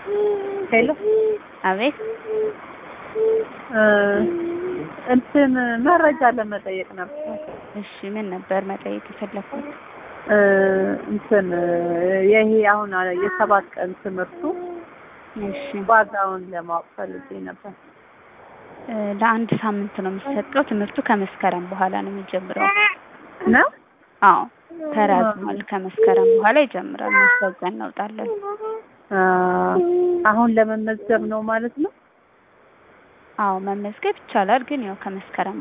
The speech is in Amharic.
ሄሎ አቤት እንትን መረጃ ለመጠየቅ ነበር። እሺ ምን ነበር መጠየቅ የፈለኩት? እንትን ይሄ አሁን የሰባት ቀን ትምህርቱ እሺ ዋጋውን ለማወቅ ፈልጌ ነበር። እ ለአንድ ሳምንት ነው የሚሰጠው። ትምህርቱ ከመስከረም በኋላ ነው የሚጀምረው። ነው አዎ ተራዝሟል። ከመስከረም በኋላ ይጀምራል። ማስታወቂያ እናውጣለን። አ፣ አሁን ለመመዝገብ ነው ማለት ነው። አዎ መመዝገብ ይቻላል፣ ግን ያው ከመስከረም